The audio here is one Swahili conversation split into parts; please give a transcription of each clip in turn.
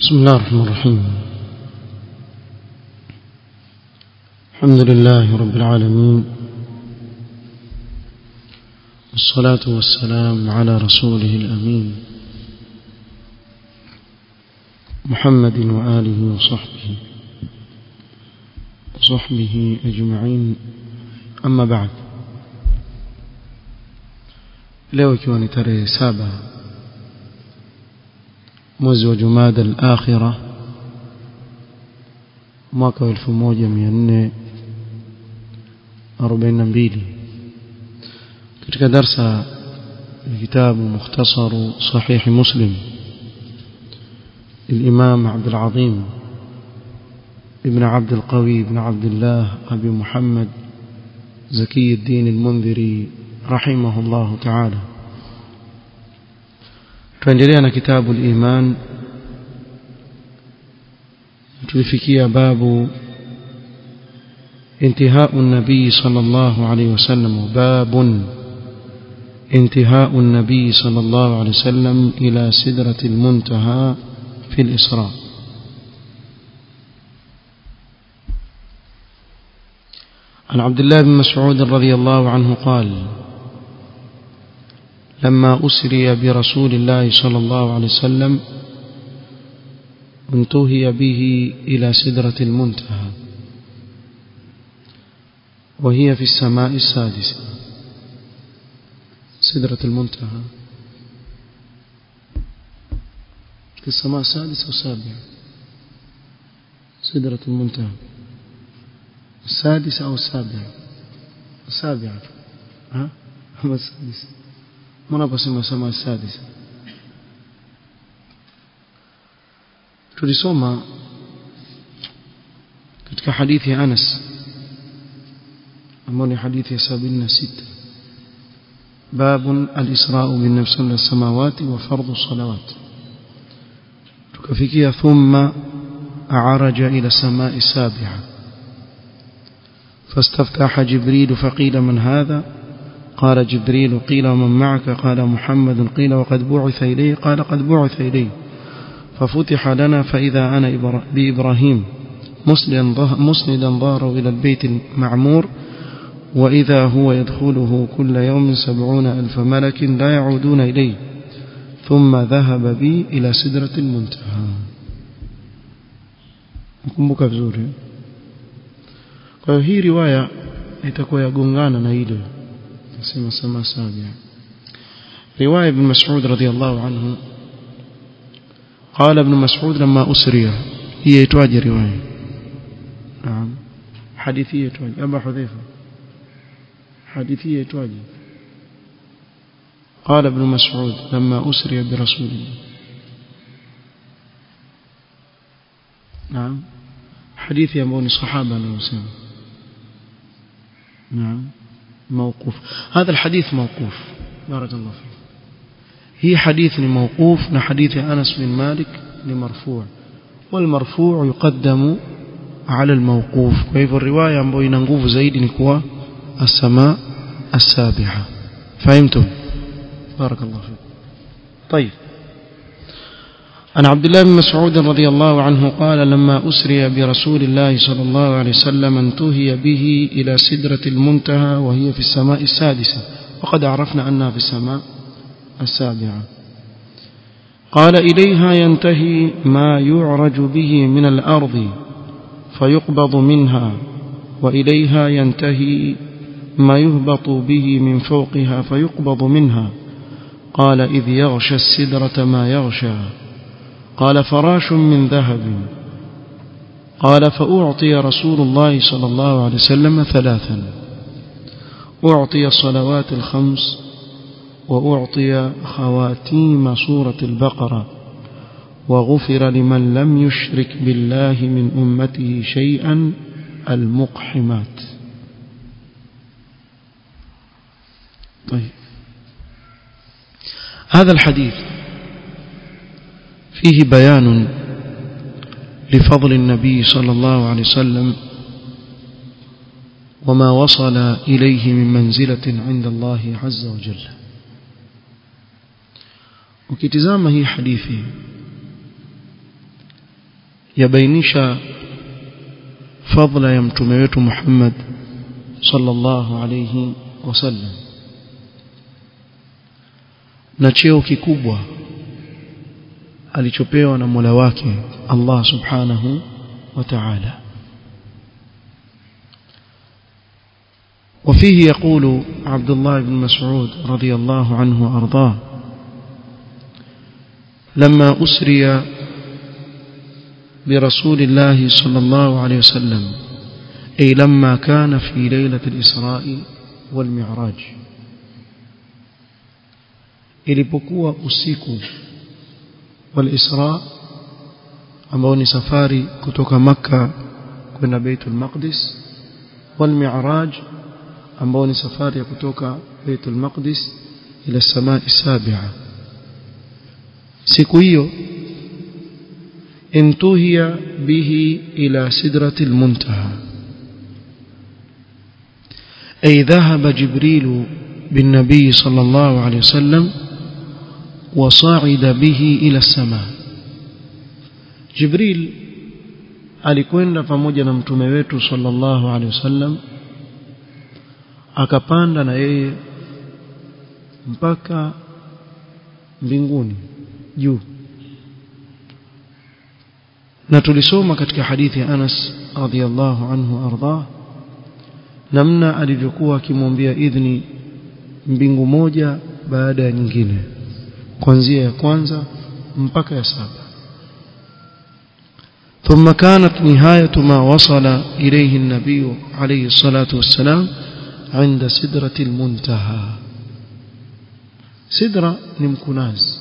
بسم الله الرحمن الرحيم الحمد لله رب العالمين والصلاة والسلام على رسوله الأمين محمد وآله وصحبه وصحبه أجمعين أما بعد leo ikiwa ni tarehe saba mwezi wa jumada al-akhira mwaka wa 1442 katika darsa ya kitabu mukhtasaru sahih muslim الإمام عبد العظيم ابن عبد القوي بن عبد الله أبي محمد زكي الدين المنذري رحمه الله تعالى tuendelea كتاب الإيمان tulifikia باب انتهاء النبي صلى الله عليه وسلم باب انتهاء النبي صلى الله عليه وسلم إلى سدرة المنتهى في الإسراء عن عبد الله بن مسعود رضي الله عنه قال لما أسري برسول الله صلى الله عليه وسلم انتهي به إلى سدرة المنتهى وهي في السماء السادسة سدرة المنتهى في السماء السادسة والسابعة سدرة المنتهى السادسة أو السابعة السابعة ها هم السادسة منابسم السماء السادسة tulisoma katika hadithi ya Anas ambayo ni hadithi ya 76 باب الإسراء بالنفس من السماوات وفرض الصلوات tukafikia thumma araja ila samai sabiha فاستفتح جبريل فقيل من هذا قال جبريل قيل ومن معك قال محمد قيل وقد بعث إليه قال قد بعث إليه ففتح لنا فإذا أنا بإبراهيم مسندا ظهره إلى البيت المعمور وإذا هو يدخله كل يوم سبعون ألف ملك لا يعودون إليه ثم ذهب بي إلى سدرة المنتهى mkumbuka vizuri kwa hiyo hii riwaya itakuwa yagongana na ile nasema sama sabia riwaya ibn Mas'ud radhiyallahu anhu قال ابن مسعود لما أسري هي يتواجه رواية نعم حديثية يتواجه أبا حذيفة حديثية يتواجه قال ابن مسعود لما أسري برسول الله نعم حديث يموني صحابة نوسم نعم موقوف هذا الحديث موقوف بارك الله فيك هي حديث موقوف حديث أنس بن مالك لمرفوع والمرفوع يقدم على الموقوف وهي الرواية ambayo ina nguvu zaidi ni kuwa السماء السابعة فهمتم بارك الله فيك طيب عن عبد الله بن مسعود رضي الله عنه قال لما أسري برسول الله صلى الله عليه وسلم انتهي به إلى سدرة المنتهى وهي في السماء السادسة وقد عرفنا أنها في السماء السابعة قال إليها ينتهي ما يعرج به من الأرض فيقبض منها وإليها ينتهي ما يهبط به من فوقها فيقبض منها قال إذ يغشى السدرة ما يغشى قال فراش من ذهب قال فأعطي رسول الله صلى الله عليه وسلم ثلاثا أعطي الصلوات الخمس وأعطي خواتيم سورة البقرة وغفر لمن لم يشرك بالله من أمته شيئا المقحمات طيب هذا الحديث فيه بيان لفضل النبي صلى الله عليه وسلم وما وصل إليه من منزلة عند الله عز وجل ukitizama hii hadithi yabainisha fadla ya mtume wetu Muhammad sallallahu alayhi wasallam na cheo kikubwa alichopewa na Mola wake Allah subhanahu wa ta'ala وفيه يقول عبد الله بن مسعود رضي الله عنه وأرضاه لما أسري برسول الله صلى الله عليه وسلم أي لما كان في ليلة الإسراء والمعراج ilipokuwa usiku wal-Isra ambao ni safari kutoka Makka kwenda Baitul Maqdis wal-Mi'raj ambao ni safari ya kutoka Baitul Maqdis ila samai sabi'a siku hiyo intuhiya bihi ila sidratil muntaha ay dhahaba jibril بالنبي صلى الله عليه وسلم وصعد به إلى السماء جبريل alikwenda pamoja na mtume wetu sallallahu alaihi wasallam akapanda na yeye mpaka mbinguni juu na tulisoma katika hadithi ya Anas radhiallahu anhu arda namna alivyokuwa akimwambia idhni mbingu moja baada ya nyingine kuanzia ya kwanza mpaka ya saba ثم كانت نهاية ما وصل إليه النبي عليه الصلاة والسلام عند سدرة المنتهى سدرة نمكناز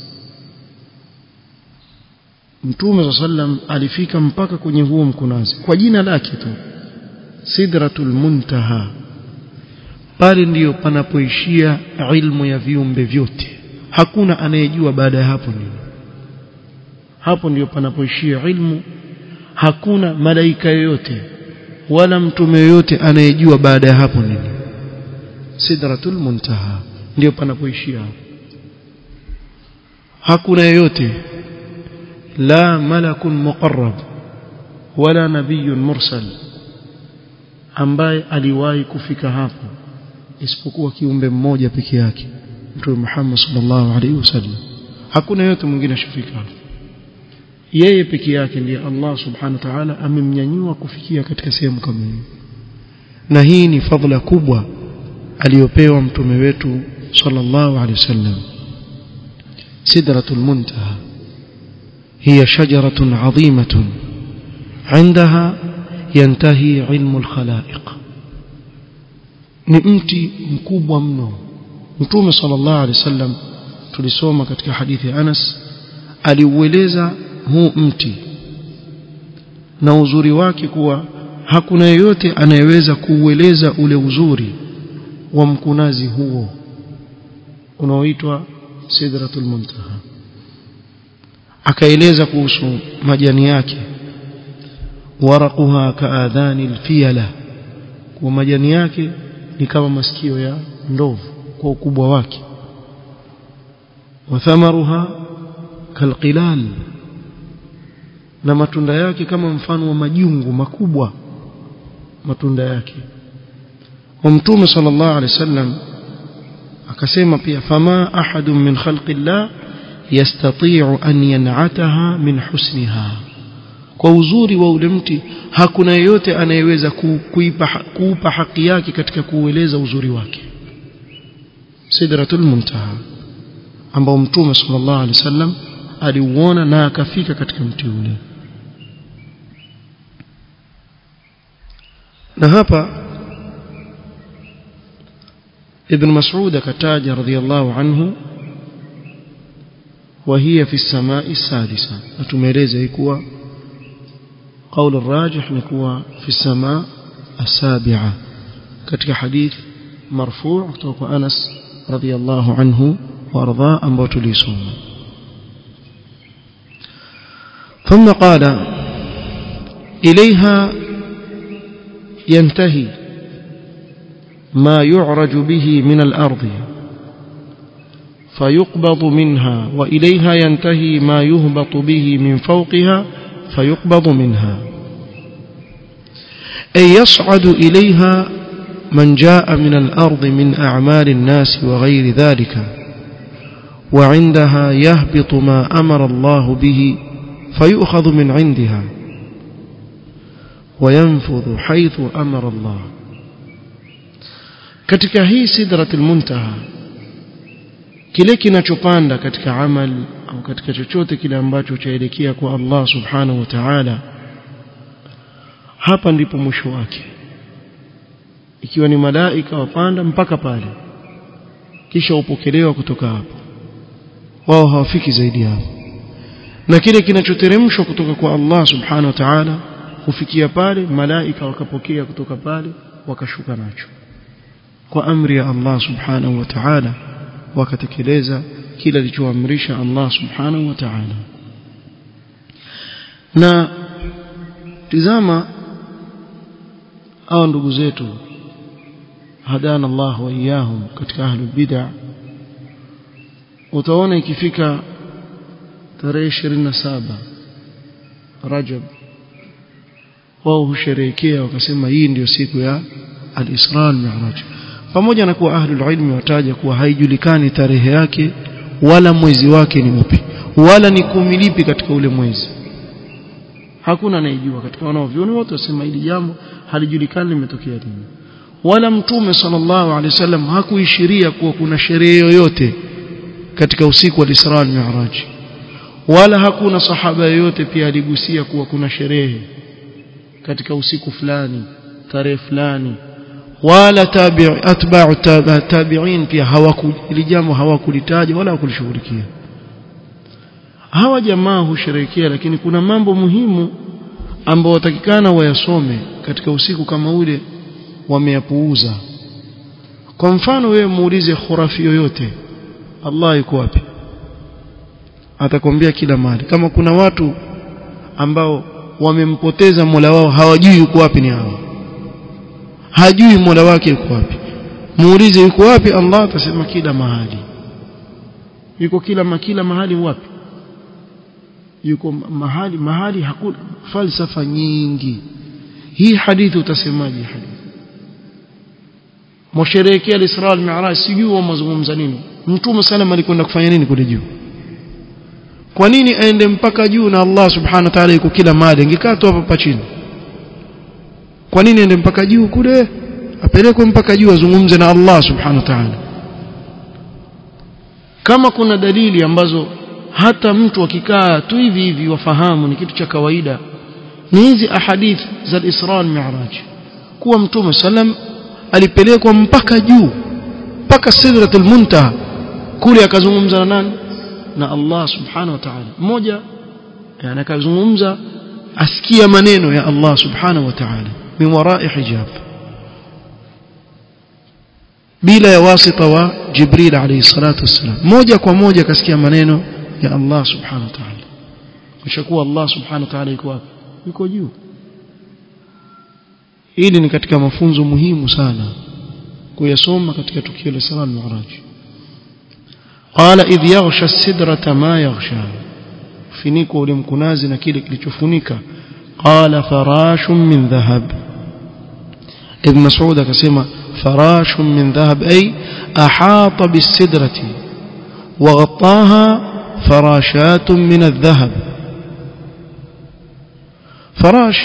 Mtume sallam alifika mpaka kwenye huo mkunazi kwa jina lake tu Sidratul Muntaha pale ndiyo panapoishia ilmu ya viumbe vyote hakuna anayejua baada ya hapo nini hapo ndiyo panapoishia ilmu hakuna malaika yoyote wala mtume yoyote anayejua baada ya hapo nini sidratul muntaha ndio panapoishia hakuna yoyote la malakun muqarrab wala nabiyyun mursal ambaye aliwahi kufika hapo isipokuwa kiumbe mmoja peke yake mtume Muhammad sallallahu alaihi wasallam hakuna yote mwingine ashafika hapo yeye peke yake ndiye Allah subhanahu wa ta'ala amemnyanyua kufikia katika sehemu kama hiyo na hii ni fadhila kubwa aliyopewa mtume wetu sallallahu alaihi wasallam sidratul muntaha هي شجرة عظيمة عندها ينتهي علم الخلائق ni mti mkubwa mno mtume sallallahu alaihi wasallam tulisoma katika hadithi ya Anas aliueleza huu mti na uzuri wake kuwa hakuna yeyote anayeweza kuueleza ule uzuri wa mkunazi huo unaoitwa sidratul muntaha akaeleza kuhusu majani yake waraquha kaadhani alfiyala kwa majani yake ni kama masikio ya ndovu kwa ukubwa wake wathamaruha kalqilal na matunda yake kama mfano wa majungu makubwa matunda yake wa mtume sallallahu alaihi wasallam akasema pia fama ahadun min khalqillah yastati'u an yan'ataha min husniha kwa uzuri wa ule mti hakuna yeyote anayeweza kuipa kuupa haki yake katika kuueleza uzuri wake sidratul muntaha ambao mtume sallallahu alaihi wasallam aliuona na akafika katika mti ule na hapa ibn mas'ud akataja radhiyallahu anhu وهي في السماء السادسة أتميريز يكوى قول الراجح نكوى في السماء السابعة كتك حديث مرفوع توقع أنس رضي الله عنه وأرضاه أن بوتليسون ثم قال إليها ينتهي ما يعرج به من الأرض فيقبض منها وإليها ينتهي ما يهبط به من فوقها فيقبض منها أي يصعد إليها من جاء من الأرض من أعمال الناس وغير ذلك وعندها يهبط ما أمر الله به فيؤخذ من عندها وينفذ حيث أمر الله katika hii sidratul muntaha kile kinachopanda katika amal au katika chochote kile ambacho chaelekea kwa Allah subhanahu wa ta'ala hapa ndipo mwisho wake ikiwa ni malaika wapanda mpaka pale kisha upokelewa kutoka hapo wao hawafiki zaidi hapo na kile kinachoteremshwa kutoka kwa Allah subhanahu wa ta'ala hufikia pale malaika wakapokea kutoka pale wakashuka nacho kwa amri ya Allah subhanahu wa ta'ala wakatekeleza kila alichoamrisha Allah subhanahu wa ta'ala na tizama hao ndugu zetu hadana Allah wa iyahum katika ahlul bid'ah utaona ikifika tarehe 27 Rajab wao husherehekea wakasema hii ndiyo siku ya al-Isra al-Mi'raj pamoja na kuwa ahlul ilmi wataja kuwa haijulikani tarehe yake wala mwezi wake ni upi wala ni kumi lipi katika ule mwezi hakuna anayejua katika wanaovioni wote wasema hili jambo halijulikani limetokea lini wala mtume sallallahu alaihi wasallam hakuishiria kuwa kuna sherehe yoyote katika usiku wa Isra al-Mi'raj wala hakuna sahaba yoyote pia aligusia kuwa kuna sherehe katika usiku fulani tarehe fulani wala tabi'i atba'u tabi'in pia hawakuli jambo hawakulitaja wala hawakulishughulikia hawa jamaa husherehekea lakini kuna mambo muhimu ambao watakikana wayasome katika usiku kama ule wameyapuuza kwa mfano wewe muulize khurafi yoyote Allah yuko wapi atakwambia kila mahali kama kuna watu ambao wamempoteza Mola wao hawajui yuko wapi ni hawa hajui Mola wake yuko wapi muulize yuko wapi Allah atasema kila mahali yuko kila makila mahali wapi yuko mahali mahali hakuna falsafa nyingi hii hadithi utasemaje hadithi msherehekea al-Isra al-Mi'raj sijui wao mazungumza nini mtume sallam alikwenda kufanya nini kule juu kwa nini aende mpaka juu na Allah subhanahu wa ta'ala yuko kila mahali ingekaa tu hapa chini kwa nini aende mpaka juu kule apelekwe mpaka juu azungumze na Allah subhanahu wa ta'ala kama kuna dalili ambazo hata mtu akikaa tu hivi hivi wafahamu ni kitu cha kawaida ni hizi ahadith za al-Isra al-Mi'raj kuwa mtume sallam alipelekwa mpaka juu mpaka sidratul muntaha kule akazungumza na nani na Allah subhanahu wa ta'ala mmoja yani akazungumza asikia maneno ya Allah subhanahu wa ta'ala min wara'i hijab bila ya wasita wa Jibril alayhi salatu wassalam moja kwa moja akasikia maneno ya Allah subhanahu wa ta'ala kishakuwa Allah subhanahu wa ta'ala yuko wapi yuko juu hili ni katika mafunzo muhimu sana kuyasoma katika tukio la Isra al-Mi'raj qala idh yaghsha as-sidrata ma yaghsha finiko ule mkunazi na kile kilichofunika qala farashun min dhahab ibn Mas'ud akasema farashun min dhahab ay ahata bis-sidrati وغطاها فراشات من الذهب فراش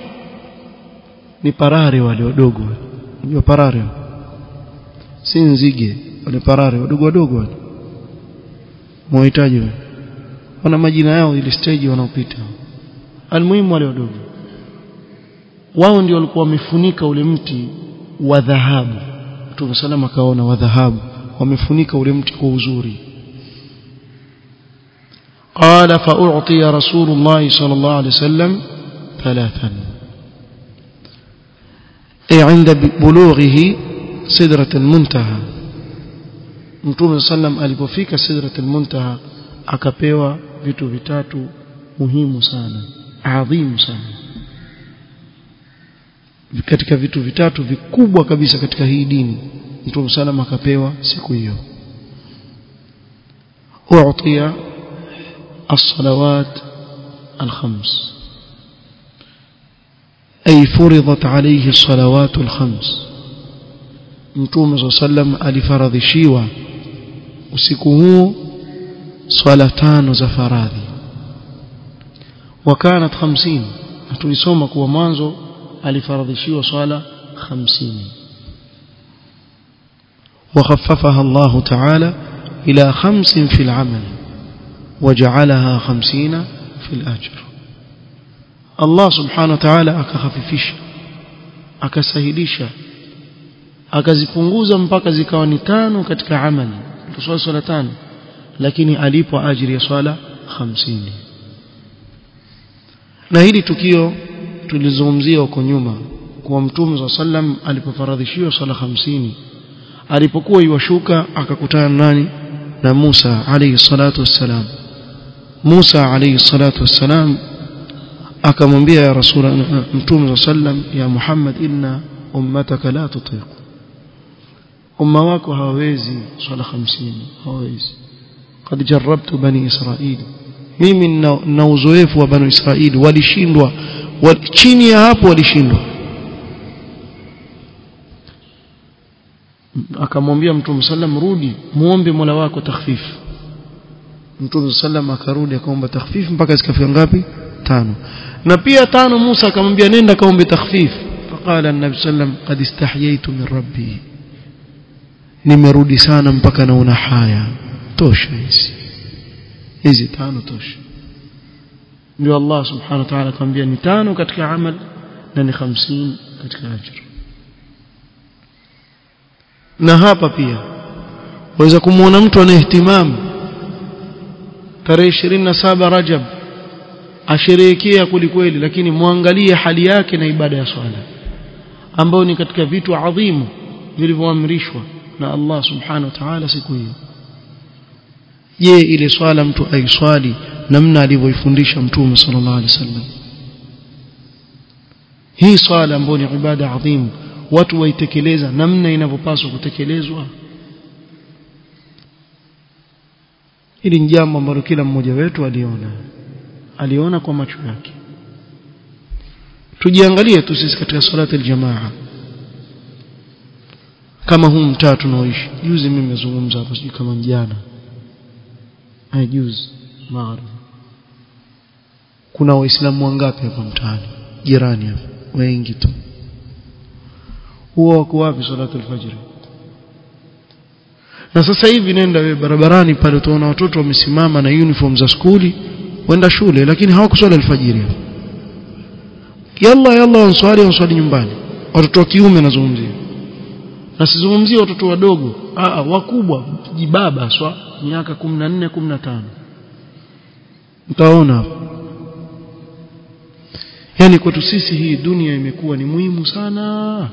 ni parare wale wadogo unajua parare si nzige wale parare wadogo wadogo wale muhitaji wana majina yao ile stage wanaopita almuhimu wale wadogo wao ndio walikuwa wamefunika ule mti wa dhahabu Mtume salama akaona wa dhahabu wamefunika ule mti kwa uzuri قال فأعطي رسول الله صلى الله عليه وسلم ثلاثا أي عند بلوغه سدرة المنتهى Mtume sallam alipofika sidratul muntaha akapewa vitu vitatu muhimu sana adhimu sana katika vitu vitatu vikubwa kabisa katika hii dini Mtume sallam akapewa siku hiyo u'tiya as-salawat al-khams أي فرضت عليه الصلوات الخمس متوم صلى الله عليه وسلم alifaradhishiwa usiku huo swala tano za faradhi wakanat 50 tulisoma kuwa mwanzo alifaradhishiwa swala 50 وخففها الله تعالى إلى خمس في العمل وجعلها خمسين في الأجر الله سبحانه وتعالى akakhafifisha akasahilisha akazipunguza mpaka zikawa ni tano katika amali tuswali swala tano lakini alipo ajiri ya swala 50 na hili tukio tulizungumzia huko nyuma kwa mtume wa sallam alipofaradhishiwa swala 50 alipokuwa iwashuka akakutana nani na Musa alayhi salatu wassalam Musa alayhi salatu wassalam akamwambia ya rasul mtume sallam ya Muhammad inna ummataka la tutiq umma wako hawawezi swala 50 hawawezi قد جربت بني إسرائيل mimi na uzoefu wa banu Israeli walishindwa chini ya hapo walishindwa akamwambia mtume sallam rudi muombe Mola wako takhfif mtume sallam akarudi akaomba takhfif mpaka zikafika ngapi tano na pia tano Musa akamwambia nenda kaombe takhfif faqala an-nabi sallam qad istahyaytu min rabbi nimerudi sana mpaka naona haya tosha hizi hizi tano tosha ndio Allah subhanahu wa ta'ala akamwambia ni tano katika amal na ni 50 katika ajira na hapa pia waweza kumuona mtu ana ihtimamu tarehe 27 Rajab asherehekea kwelikweli lakini muangalie hali yake na ibada ya swala ambayo ni katika vitu adhimu vilivyoamrishwa na Allah subhanahu wa ta'ala siku hiyo je ile swala mtu aiswali namna alivyoifundisha mtume sallallahu alaihi wasallam hii swala ambayo ni ibada adhimu watu waitekeleza namna inavyopaswa kutekelezwa hili ni jambo ambalo kila mmoja wetu aliona aliona kwa macho yake tujiangalie tu sisi katika salati aljamaa kama huu mtaa tunaoishi juzi mimi nimezungumza hapa sijui kama mjana hai juzi magharibi kuna waislamu wangapi hapa mtaani jirani hapa wengi tu huwa wako wapi salatu alfajr na sasa hivi nenda we barabarani pale utaona watoto wamesimama na uniform za skuli wenda shule lakini hawakuswali alfajiri yalla yalla wanswali wanswali nyumbani watoto wa kiume nazungumzia na sizungumzie watoto wadogo a wakubwa jibaba swa miaka 14 15 mtaona yani kwetu sisi hii dunia imekuwa ni muhimu sana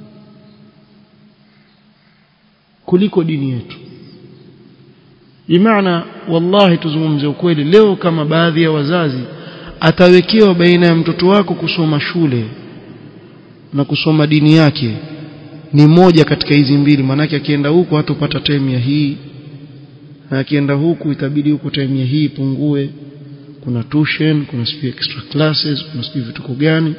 kuliko dini yetu bimaana wallahi tuzungumze ukweli leo kama baadhi ya wazazi atawekewa baina ya mtoto wako kusoma shule na kusoma dini yake ni moja katika hizi mbili maanake akienda huku hatopata time ya hii na akienda huku itabidi huku time ya hii ipungue kuna tuition kuna sijui extra classes kuna sijui vituko gani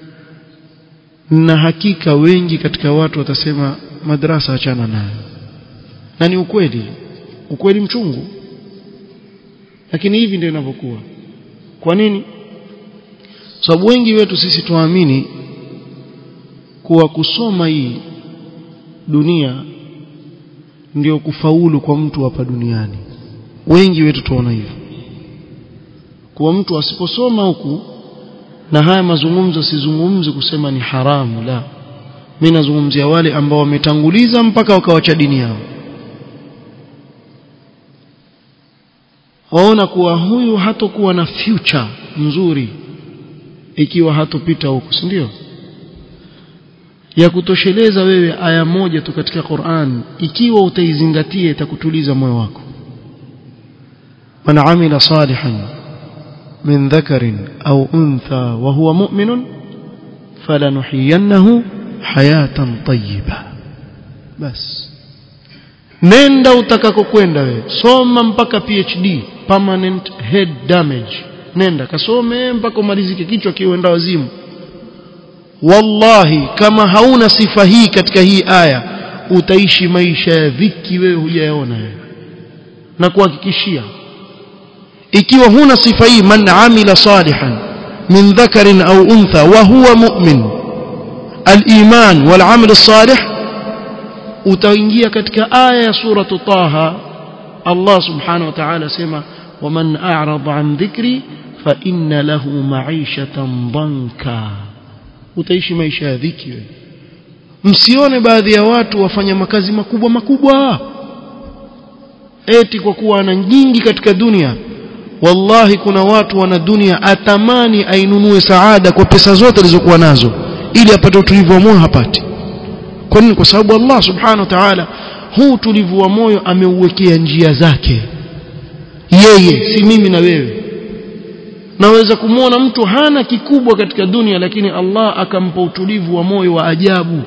na hakika wengi katika watu watasema madrasa achana nayo na ni ukweli ukweli mchungu lakini hivi ndio inavyokuwa kwa nini sababu wengi wetu sisi tuamini kuwa kusoma hii dunia ndio kufaulu kwa mtu hapa duniani wengi wetu tuona hivyo kuwa mtu asiposoma huku na haya mazungumzo sizungumzi kusema ni haramu la mimi nazungumzia wale ambao wametanguliza mpaka wakawacha dini yao waona kuwa huyu hatokuwa na future nzuri ikiwa hatopita huku si ndio ya kutosheleza wewe aya moja tu katika Qur'an ikiwa utaizingatia itakutuliza moyo wako man amila salihan min dhakarin au untha wa huwa mu'minun falanuhiyannahu hayatan tayyiba bas nenda utakakokwenda wewe soma mpaka PhD permanent head damage nenda kasome mpaka umalizike kichwa kiwenda wazimu wallahi kama hauna sifa hii katika hii aya utaishi maisha ya dhiki wewe hujayaona na kuhakikishia ikiwa huna sifa hii man amila salihan min dhakarin au untha wa huwa mu'min al-iman wal amal salih utaingia katika aya ya suratu taha Allah subhanahu wa ta'ala sema waman a'rada an dhikri fa inna lahu ma'ishatan dhanka utaishi maisha ya dhiki wewe msione baadhi ya watu wafanya makazi makubwa makubwa eti kwa kuwa ana nyingi katika dunia wallahi kuna watu wana dunia atamani ainunue saada kwa pesa zote alizokuwa nazo ili apate utulivu wa moyo hapati kwa nini kwa sababu Allah subhanahu wa ta'ala huu utulivu wa moyo ameuwekea njia zake yeye si mimi na wewe naweza kumwona mtu hana kikubwa katika dunia lakini Allah akampa utulivu wa moyo wa ajabu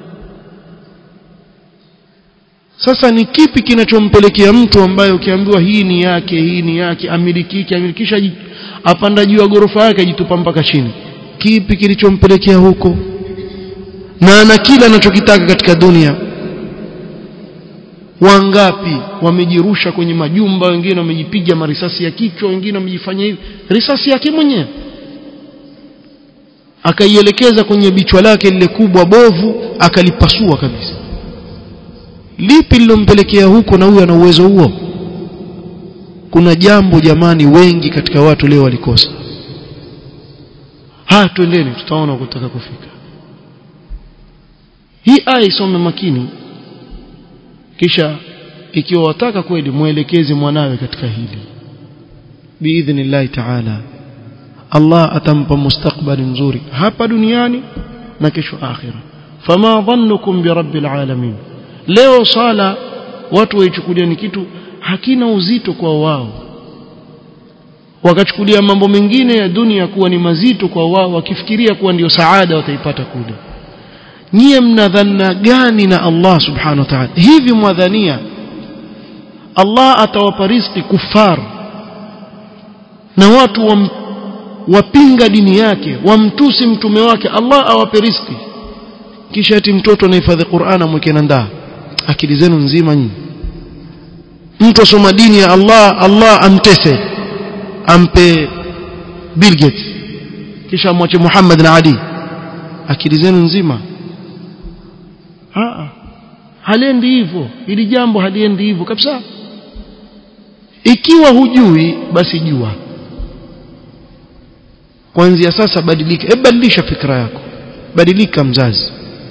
sasa ni kipi kinachompelekea mtu ambaye ukiambiwa hii ni yake hii ni yake amilikike amilikisha apanda juu ya ghorofa yake ajitupa mpaka chini kipi kilichompelekea huko na ana kila anachokitaka katika dunia wangapi wamejirusha kwenye majumba wengine wamejipiga marisasi ya kichwa wengine wamejifanya hivi risasi yake mwenyewe akaielekeza kwenye bichwa lake lile kubwa bovu akalipasua kabisa lipi lilompelekea huko na huyo ana uwezo huo kuna jambo jamani wengi katika watu leo walikosa ha twendeni tutaona kutaka kufika hii aya isome makini kisha ikiwa wataka kweli mwelekeze mwanawe katika hili biidhnillahi taala Allah atampa mustakbali mzuri hapa duniani na kesho akhira fama dhannukum birabbil alamin leo sala watu waichukulia ni kitu hakina uzito kwa wao wakachukulia mambo mengine ya dunia kuwa ni mazito kwa wao wakifikiria kuwa ndio saada wataipata kule nyie mnadhana gani na Allah subhanahu wa ta'ala hivi mwadhania Allah atawapa riziki kufar na watu wam, wapinga dini yake wamtusi mtume wake Allah awape riziki kisha ati mtoto anahifadhi Qur'an amweke na ndaa akili zenu nzima nyinyi mtu asoma dini ya Allah Allah amtese ampe Bill Gates kisha amwache Muhammad na Ali akili zenu nzima Haa. haliendi hivyo ili jambo haliendi hivyo kabisa ikiwa hujui basi jua kuanzia sasa badilika hebu badilisha fikra yako badilika mzazi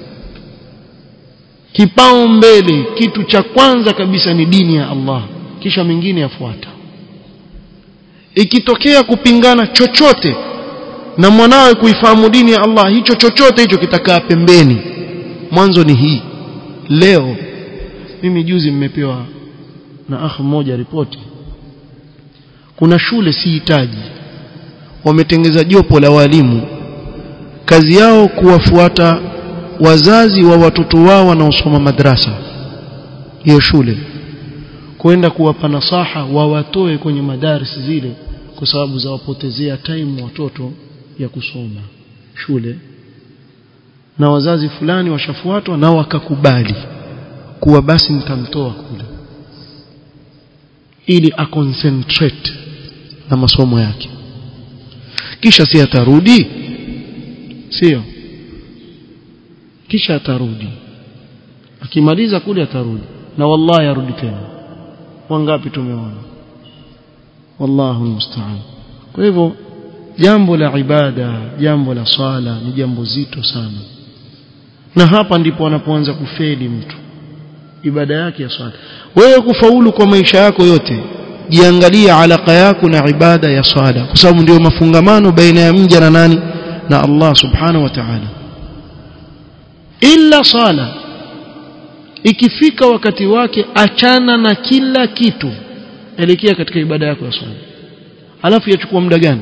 kipao mbele kitu cha kwanza kabisa ni dini ya Allah kisha mengine yafuata ikitokea kupingana chochote na mwanawe kuifahamu dini ya Allah hicho chochote hicho kitakaa pembeni mwanzo ni hii leo mimi juzi mmepewa na akhi mmoja ripoti kuna shule sihitaji wametengeza jopo la walimu kazi yao kuwafuata wazazi wa watoto wao wanaosoma madrasa hiyo shule kwenda kuwapa nasaha wawatoe kwenye madaris zile kwa sababu za wapotezea time watoto ya kusoma shule na wazazi fulani washafuatwa na wakakubali kuwa basi nitamtoa kule ili aconcentrate na masomo yake kisha si atarudi sio kisha atarudi akimaliza kule atarudi na wallahi arudi tena wangapi tumeona wallahu almusta'an kwa hivyo jambo la ibada jambo la sala ni jambo zito sana na hapa ndipo wanapoanza kufeli mtu ibada yake ya swala wewe kufaulu kwa maisha yako yote jiangalie alaka yako na ibada ya swala kwa sababu ndio mafungamano baina ya mja na nani na Allah subhanahu wa ta'ala illa sala ikifika wakati wake achana na kila kitu elekea katika ibada yako ya swala alafu yachukua muda gani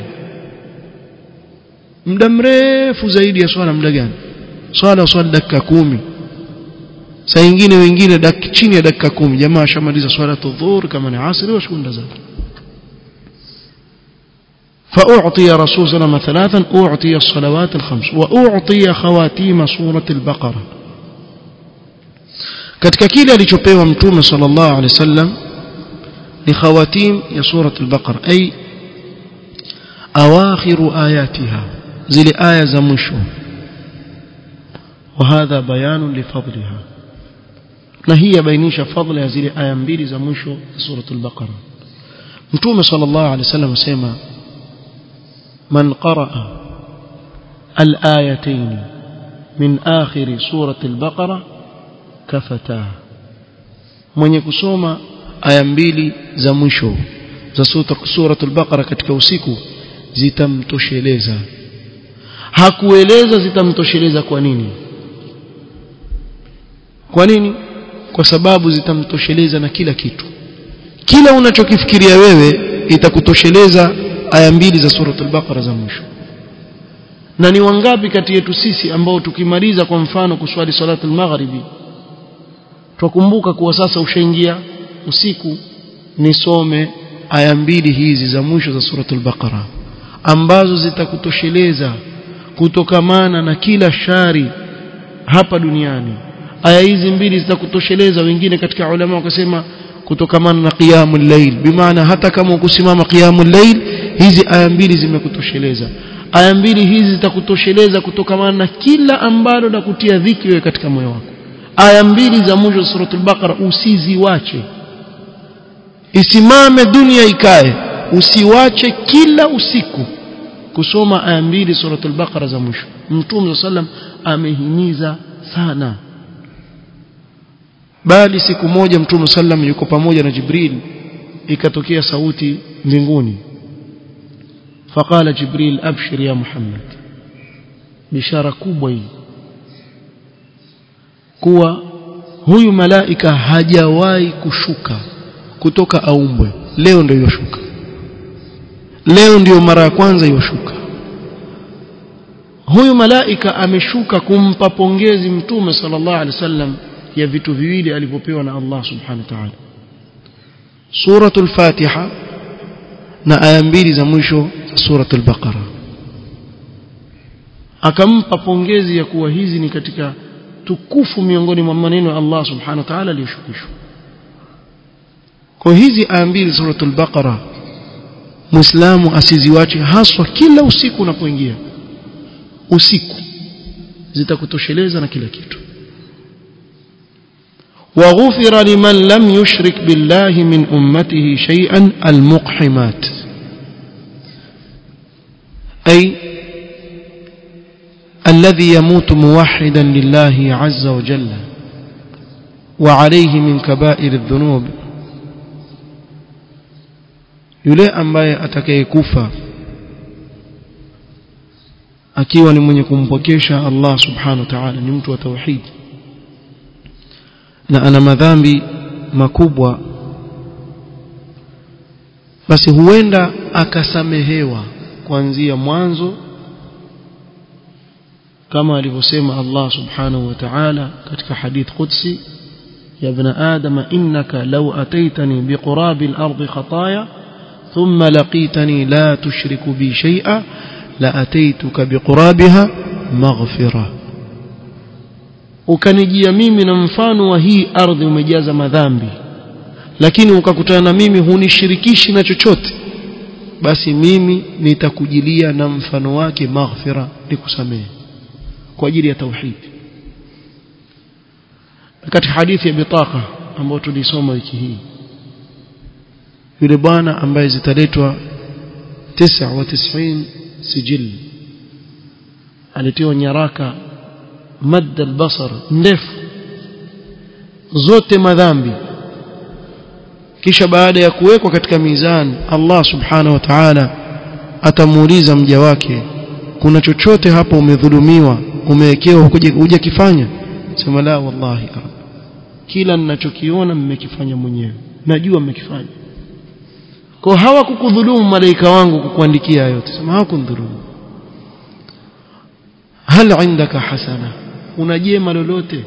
muda mrefu zaidi ya swala muda gani swala swala dakika kumi saa nyingine wengine dak, chini ya dakika kumi jamaa ashamaliza swala dhuhur kama ni asri washukunda zake فأعطي رسول صلى الله عليه وسلم ثلاثا أعطي الصلوات الخمس وأعطي خواتيم سورة البقرة katika kile alichopewa mtume sallallahu alaihi wasallam ni khawatim ya surat al-baqara ay awakhiru ayatiha zile aya za mwisho وهذا بيان لفضلها na hii yabainisha fadhila ya zile aya mbili za mwisho surat al-baqara mtume sallallahu alaihi wasallam asema man qaraa al-ayatayn min akhir surat al-baqara kafata mwenye kusoma aya mbili za mwisho za surat al-baqara katika usiku zitamtosheleza hakueleza zitamtosheleza kwa nini kwa nini kwa sababu zitamtosheleza na kila kitu kila unachokifikiria wewe itakutosheleza aya mbili za suratul baqara za mwisho na ni wangapi kati yetu sisi ambao tukimaliza kwa mfano kuswali salatul maghribi twakumbuka kuwa sasa ushaingia usiku nisome aya mbili hizi za mwisho za suratul baqara ambazo zitakutosheleza kutokamana na kila shari hapa duniani aya hizi mbili zitakutosheleza wengine katika ulama wakasema kutokamana na qiyamul layl bimaana hata kama ukusimama qiyamul layl hizi aya mbili zimekutosheleza aya mbili hizi zitakutosheleza kutokamana na kila ambalo la kutia dhiki wewe katika moyo wako aya mbili za mwisho wa suratul baqara usiziwache isimame dunia ikae usiwache kila usiku kusoma aya mbili suratul baqara za mwisho mtume sallam amehimiza sana bali siku moja mtume sallam yuko pamoja na jibril ikatokea sauti mbinguni faqala jibril abshir ya muhammad bishara kubwa hii kuwa huyu malaika hajawahi kushuka kutoka aumbwe leo ndio yoshuka leo ndio mara ya kwanza yoshuka huyu malaika ameshuka kumpa pongezi mtume sallallahu alaihi wasallam ya vitu viwili alivyopewa na Allah subhanahu wa ta'ala suratul fatiha na aya mbili za mwisho suratul baqara akampa pongezi ya kuwa hizi ni katika tukufu miongoni mwa maneno ya Allah subhanahu wa ta'ala aliyoshukishwa kwa hizi aya mbili suratul baqara muislamu asiziwache haswa kila usiku unapoingia usiku zitakutosheleza na kila kitu وغفر لمن لم يشرك بالله من أمته شيئا المقحمات أي الذي يموت موحدا لله عز وجل وعليه من كبائر الذنوب yule ambaye atakayekufa akiwa ni mwenye kumpokesha Allah subhanahu wa ta'ala ni mtu wa tauhid na ana madhambi makubwa basi huenda akasamehewa kuanzia mwanzo kama alivyosema Allah subhanahu wa ta'ala katika hadith qudsi ya ibn adam innaka law ataitani biqurabi al-ard khataaya thumma laqitani la tushriku bi shay'a la ataituka biqurabiha maghfirah ukanijia mimi na mfano wa hii ardhi umejaza madhambi lakini ukakutana na mimi hunishirikishi na chochote basi mimi nitakujilia na mfano wake maghfira nikusamehe kwa ajili ya tauhid katika hadithi ya bitaka ambayo tulisoma wiki hii yule bwana ambaye zitaletwa 99 sijil alitiwa nyaraka مد البصر ndefu zote madhambi kisha baada ya kuwekwa katika mizani Allah subhanahu wa ta'ala atamuuliza mja wake kuna chochote hapo umedhulumiwa umewekewa huja kifanya sema la wallahi kila ninachokiona mmekifanya mwenyewe najua mmekifanya kwa hawakukudhulumu malaika wangu kukuandikia yote sema hawakudhulumu hal indaka hasana una jema lolote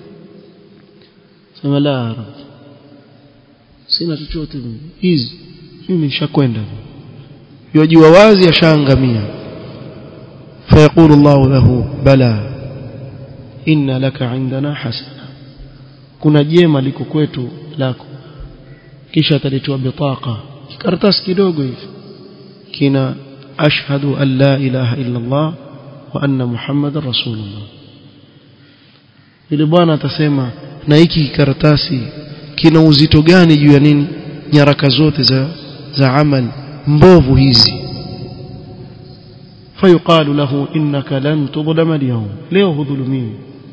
sema la rab sina chochote hizi mimi nishakwenda yajua wazi ashaangamia فيقول الله له بلى إن لك عندنا حسنة kuna jema liko kwetu lako kisha atalitoa bitaka karatasi kidogo hivi kina ashhadu an la ilaha illa Allah wa anna muhammadar rasulullah yule bwana atasema na hiki karatasi kina uzito gani juu ya nini nyaraka zote za za amali mbovu hizi فيقال له إنك لن تظلم اليوم leo hudhulumiwi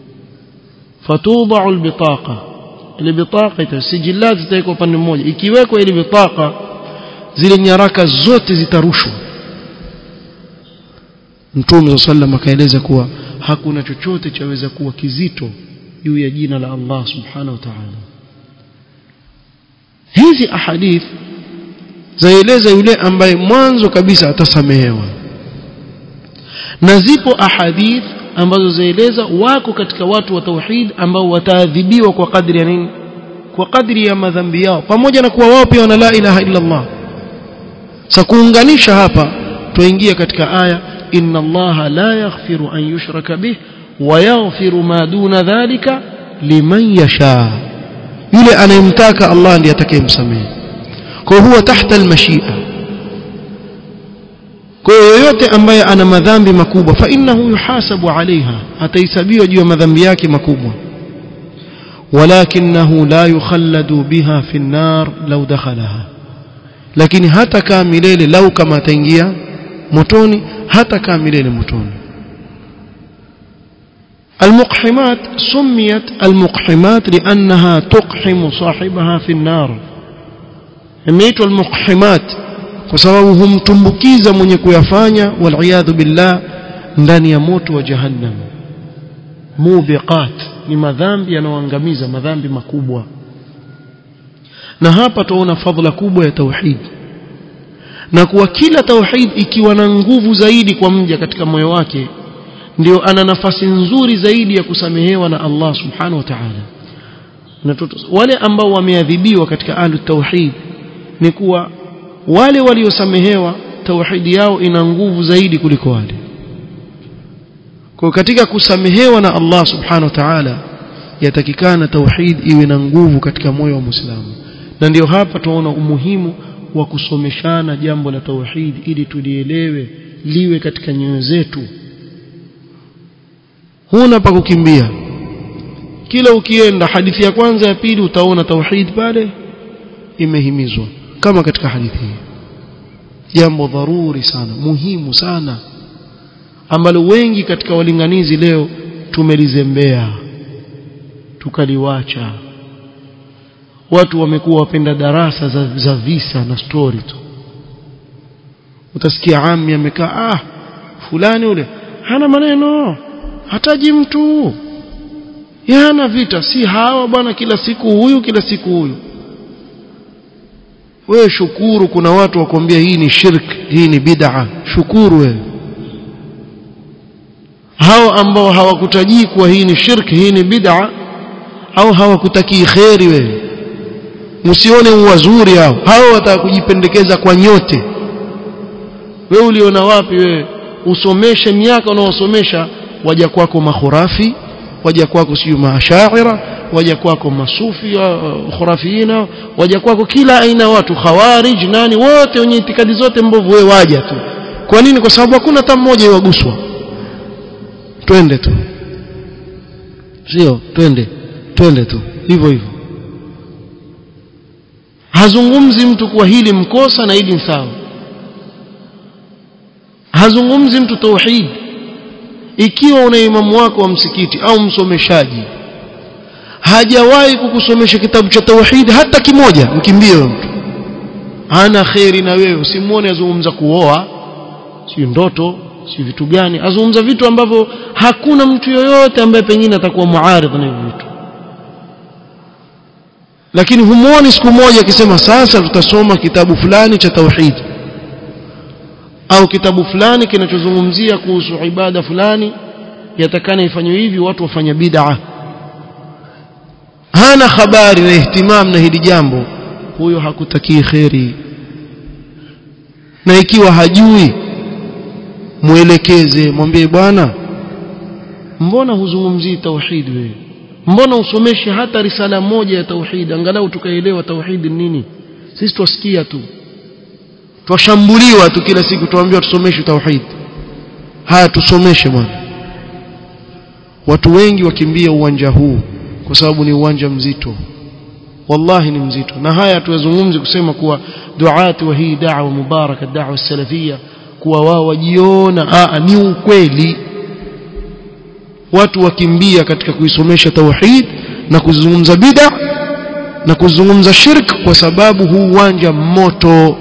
فتوضع البطاقة ile bitaka sijillat zitawekwa upande mmoja ikiwekwa ile bitaka zile nyaraka zote zitarushwa Mtume sallam akaeleza kuwa hakuna chochote chaweza kuwa kizito juu ya jina la Allah subhanahu wa ta'ala hizi ahadith zaeleza yule ambaye mwanzo kabisa atasamehewa na zipo ahadith ambazo zaeleza wako katika watu wa tauhid ambao wataadhibiwa kwa kadri ya nini kwa kadri ya madhambi yao pamoja na kuwa wao pia wana la ilaha illa Allah sasa kuunganisha hapa tuingia katika aya inna Allah la yaghfiru an yushraka bih wa yaghfiru ma duna dhalika liman yasha yule anayemtaka Allah ndiye atakayemsamehe kwa huwa tahta almashia kwa yoyote ambaye ana madhambi makubwa fa innahu yuhasabu alaiha atahesabiwa juu ya madhambi yake makubwa ولكنه لا يخلد بها في النار لو دخلها lakini hata kaa milele lau kama ataingia motoni hata kaa milele motoni المقحمات سميت المقحمات لأنها تقحم صاحبها في النار imeitwa المقحمات kwa sababu humtumbukiza mwenye kuyafanya waliyadhu billah ndani ya moto wa jahannam mubiqat ni madhambi yanayoangamiza madhambi makubwa na hapa tuona fadhila kubwa ya tauhid na kuwa kila tauhid ikiwa na nguvu zaidi kwa mja katika moyo wake ndio ana nafasi nzuri zaidi ya kusamehewa na Allah subhanahu wa ta'ala na wale ambao wameadhibiwa katika ahlu tauhid ni kuwa wale waliosamehewa tauhidi yao ina nguvu zaidi kuliko wale kwa katika kusamehewa na Allah subhanahu wa ta'ala yatakikana tauhid iwe na nguvu katika moyo wa Muislamu na ndio hapa tunaona umuhimu wa kusomeshana jambo la tauhid ili tulielewe liwe katika nyoyo zetu huna pa kukimbia kila ukienda hadithi ya kwanza ya pili utaona tauhid pale imehimizwa kama katika hadithi hii jambo dharuri sana muhimu sana ambalo wengi katika walinganizi leo tumelizembea tukaliwacha watu wamekuwa wapenda darasa za, za visa na story tu utasikia ami amekaa ah fulani ule hana maneno hataji mtu yana vita si hawa bwana kila siku huyu kila siku huyu wewe shukuru kuna watu wakwambia hii ni shirk hii ni bid'a shukuru wewe hao ambao hawakutajii kuwa hii ni shirk hii ni bid'a au hawakutakii kheri wewe msione uwazuri hao hao watakujipendekeza kwa nyote wewe uliona wapi wewe usomeshe miaka unaosomesha waja kwako makhurafi waja kwako siyo maashaira waja kwako masufi uh, khurafina waja kwako kila aina watu khawarij nani wote wenye itikadi zote mbovu wewe waja tu kwa nini kwa sababu hakuna hata mmoja iwaguswa twende tu sio twende twende tu hivyo hivyo hazungumzi mtu kuwa hili mkosa na hili sawa hazungumzi mtu tauhid ikiwa una imamu wako wa msikiti au msomeshaji hajawahi kukusomesha kitabu cha tauhid hata kimoja mkimbie mtu hana kheri na wewe usimuone azungumza kuoa si ndoto si vitu gani azungumza vitu ambavyo hakuna mtu yoyote ambaye pengine atakuwa muaridh na hivyo vitu lakini humuoni siku moja akisema sasa tutasoma kitabu fulani cha tauhid au kitabu fulani kinachozungumzia kuhusu ibada fulani yatakana ifanywe hivi watu wafanya bid'a hana habari na ihtimam na hili jambo huyo hakutakii kheri na ikiwa hajui mwelekeze mwambie bwana mbona huzungumzii tauhid wewe mbona usomeshe hata risala moja ya tauhid angalau tukaelewa tauhid nini sisi twasikia tu twashambuliwa tu kila siku tuambiwa tusomeshe tauhid haya tusomeshe bwana watu wengi wakimbia uwanja huu kwa sababu ni uwanja mzito wallahi ni mzito na haya tuyazungumzi kusema kuwa duati wa hii da'wa mubaraka da'wa salafia kuwa wao wajiona ni ukweli watu wakimbia katika kuisomesha tauhid na kuzungumza bid'a na kuzungumza shirk kwa sababu huu uwanja moto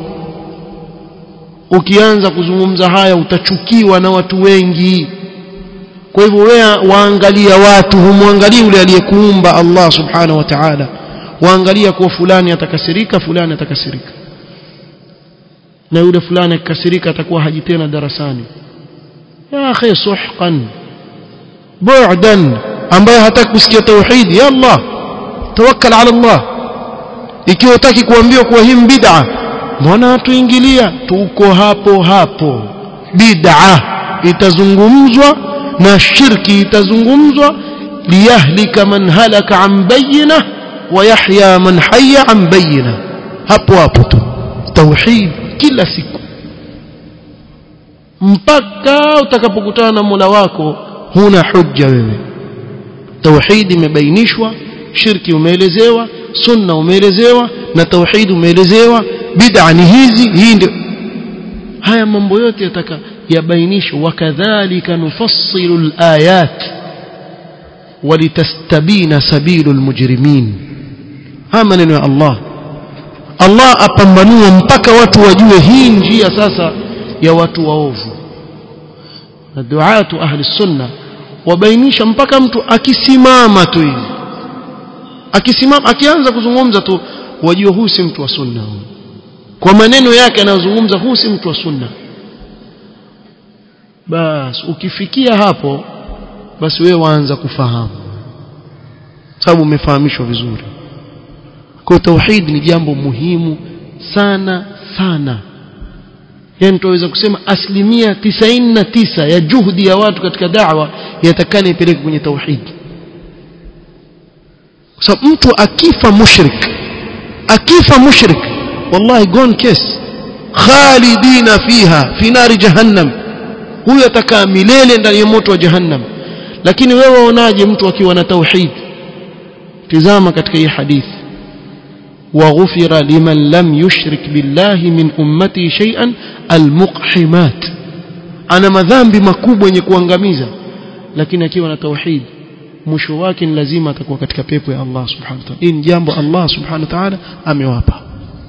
ukianza kuzungumza haya utachukiwa na watu wengi kwa hivyo wewe waangalia watu humwangalii yule aliyekuumba Allah subhanahu wa ta'ala waangalia kuwa fulani atakasirika fulani atakasirika na yule fulani akikasirika atakuwa haji tena darasani ya akhi suhqan bu'dan ambaye hataki kusikia tauhid ya Allah tawakkal ala Allah ikiwa utaki kuambiwa kuwa hii bid'a mbona tuingilia tuko hapo hapo bid'a itazungumzwa na shirki itazungumzwa liyahlika man halaka an bayyinah ويحيى من حي عن بينه hapo hapo tu tauhid kila siku mpaka utakapokutana na Mola wako huna hujja wewe tauhid imebainishwa shirki umeelezewa sunna umeelezewa na tauhid umeelezewa bid'a ni hizi hii ndio haya mambo yote yataka yabainishwe wakadhalika nufassilu alayat walitastabina sabilu almujrimin haya maneno ya Allah Allah apambanue mpaka watu wajue hii njia sasa ya watu waovu na duatu ahli sunna wabainisha mpaka mtu akisimama tu hivi akisimama akianza kuzungumza tu wajue huu si mtu wa sunna kwa maneno yake anayozungumza huu si mtu wa sunna bas ukifikia hapo basi wewe waanza kufahamu sababu umefahamishwa vizuri kwa tauhid ni jambo muhimu sana sana yani tunaweza kusema asilimia tisaini na tisa ya juhudi ya watu katika da'wa yatakana ipeleke kwenye tauhid kwa sababu mtu akifa mushrik akifa mushrik wallahi gone case khalidina fiha fi nari jahannam huyo atakaa milele ndani ya moto wa jahannam lakini wewe waonaje mtu akiwa na tauhid tizama katika hii hadithi وغفر لمن لم يشرك بالله من أمتي شيئا المقحمات أنا madhambi makubwa yenye kuangamiza lakini akiwa na tauhid mwisho wake ni lazima atakuwa katika pepo ya Allah subhanahu wa ta'ala hii ni jambo Allah subhanahu wa ta'ala amewapa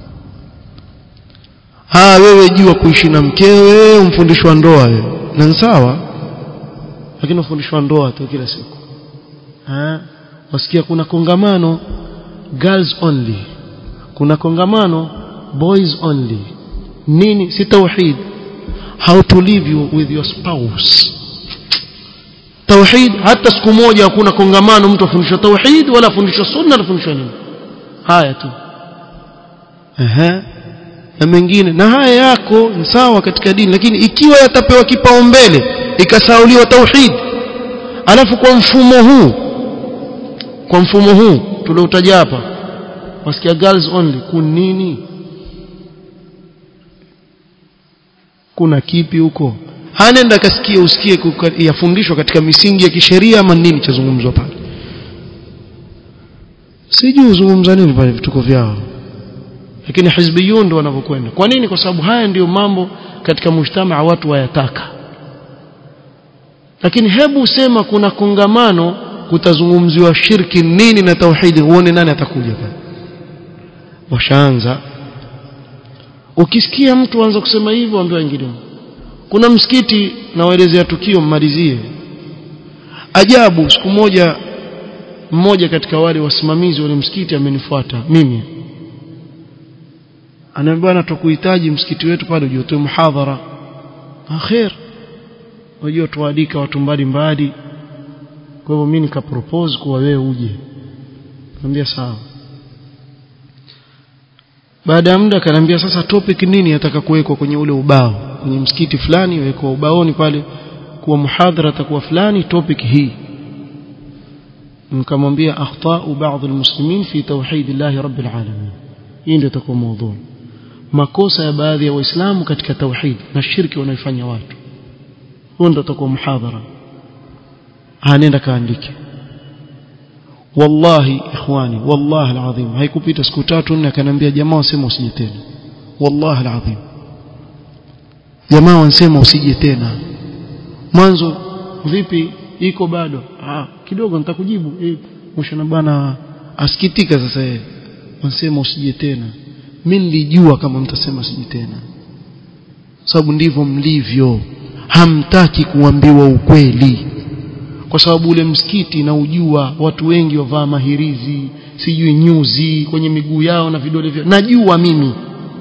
ha wewe jua kuishi na mkewe umfundishwa ndoa wewe na sawa lakini ufundishwa ndoa tu kila siku ha wasikia kuna kongamano girls only kuna kongamano boys only nini si tauhid how to live you with your spouse tauhid hata siku moja hakuna kongamano mtu afundishwa tauhid wala afundishwa sunna afundishwa nini haya tu ehe na mengine na haya yako ni sawa katika dini lakini ikiwa yatapewa kipaumbele ikasauliwa tauhid alafu kwa mfumo huu kwa mfumo huu tulioutaja hapa wasikia girls only kun nini kuna kipi huko hanenda kasikie usikie yafundishwa katika misingi ya kisheria ama nini chazungumzwa pale sijui uzungumza nini pale vituko vyao lakini hizbiyun ndio wanavyokwenda kwa nini kwa sababu haya ndiyo mambo katika mujtamaa watu wayataka lakini hebu sema kuna kongamano kutazungumziwa shirki nini na tauhidi uone nani atakuja pale washaanza ukisikia mtu anza kusema hivyo ambie wengine kuna msikiti nawaelezea tukio mmalizie ajabu siku moja mmoja katika wale wasimamizi wale msikiti amenifuata mimi anaambia bwana tukuhitaji msikiti wetu pale uje utoe muhadhara akhir wajua tualika watu mbalimbali kwa hivyo mimi nikapropose kuwa wewe uje niambia sawa baada ya muda akaniambia sasa topic nini ataka kuwekwa kwenye ule ubao kwenye msikiti fulani wekwa ubaoni pale kuwa muhadhara atakuwa fulani topic hii nikamwambia akhtau baadhi almuslimin fi tauhid Allah rabbil alamin hii ndio itakuwa mada makosa ya baadhi ya waislamu katika tauhid na shirki wanaifanya watu huo ndio utakuwa muhadhara anaenda kaandike wallahi ikhwani wallahi alazim haikupita siku tatu nne akaniambia jamaa wasema usije tena wallahi alazim jamaa wansema usije tena mwanzo vipi iko bado ah kidogo nitakujibu eh mshana bwana asikitika sasa yeye wansema usije tena mimi nilijua kama mtasema usije tena sababu ndivyo mlivyo hamtaki kuambiwa ukweli kwa sababu ule msikiti na ujua watu wengi wavaa mahirizi sijui nyuzi kwenye miguu yao na vidole vyao najua mimi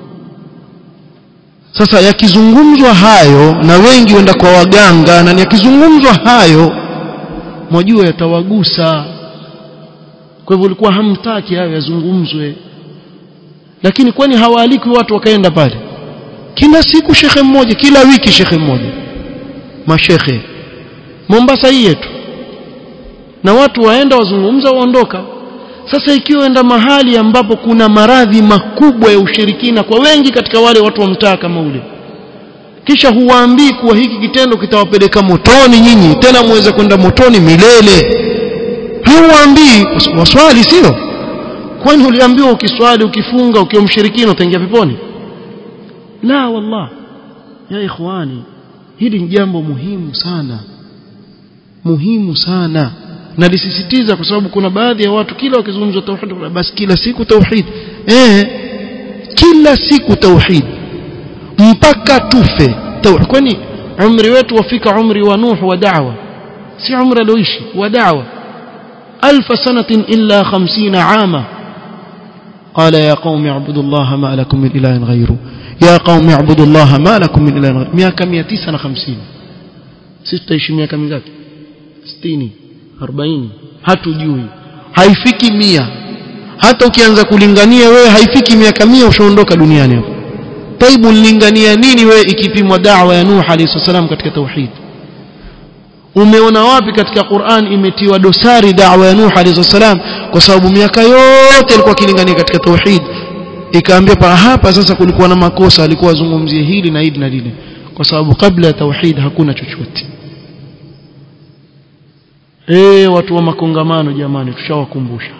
sasa yakizungumzwa hayo na wengi wenda kwa waganga na yakizungumzwa hayo mwajua yatawagusa kwa hivyo ulikuwa hamtaki hayo yazungumzwe lakini kwani hawaalikwi watu wakaenda pale kila siku shekhe mmoja kila wiki shekhe mmoja mashekhe Mombasa hii yetu na watu waenda wazungumza waondoka sasa ikiwa enda mahali ambapo kuna maradhi makubwa ya ushirikina kwa wengi katika wale watu wa mtaa kama ule kisha huwaambii kuwa hiki kitendo kitawapeleka motoni nyinyi tena muweze kwenda motoni milele huwaambii waswali sio kwani uliambiwa ukiswali ukifunga ukiwa mshirikina utaingia peponi la wallah ya ikhwani hili ni jambo muhimu sana muhimu sana na lisisitiza kwa sababu kuna baadhi ya watu kila wakizungumza tauhid basi kila siku tauhid eh kila siku tauhid mpaka tufe tauhid kwani umri wetu wafika umri wa nuh wa da'wa si umri alioishi wa da'wa alf sanatin illa 50 ama قال يا قوم اعبدوا الله ما لكم من اله غيره يا قوم اعبدوا الله ما لكم من اله غيره miaka 950 sisi tutaishi miaka mingapi 60 40 hatujui haifiki mia hata ukianza kulingania wewe haifiki miaka mia ushaondoka duniani hapo taibu nilingania nini wewe ikipimwa da'wa ya Nuh alayhi salam katika tauhid umeona wapi katika Qur'an imetiwa dosari da'wa ya Nuh alayhi salam kwa sababu miaka yote alikuwa akilingania katika tauhid ikaambia pa hapa sasa kulikuwa na makosa alikuwa azungumzie hili na hili na lile kwa sababu kabla ya tauhid hakuna chochote eh watu wa makongamano jamani tushawakumbusha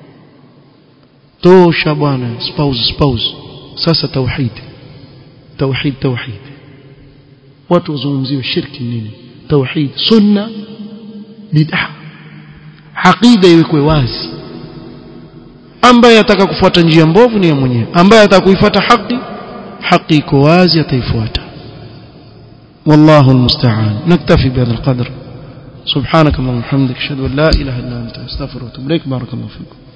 tosha bwana spouse spouse sasa tauhid tauhid tauhid watu wazungumziwe shirki nini tauhid sunna bid'ah aqida iwekwe wazi ambaye ataka kufuata njia mbovu ni ya mwenyewe ambaye ataka kuifuata haki haki iko wazi ataifuata والله المستعان نكتفي بهذا القدر سبحانك اللهم وبحمدك اشهد ان لا اله الا انت استغفرك واتوب اليك بارك الله فيكم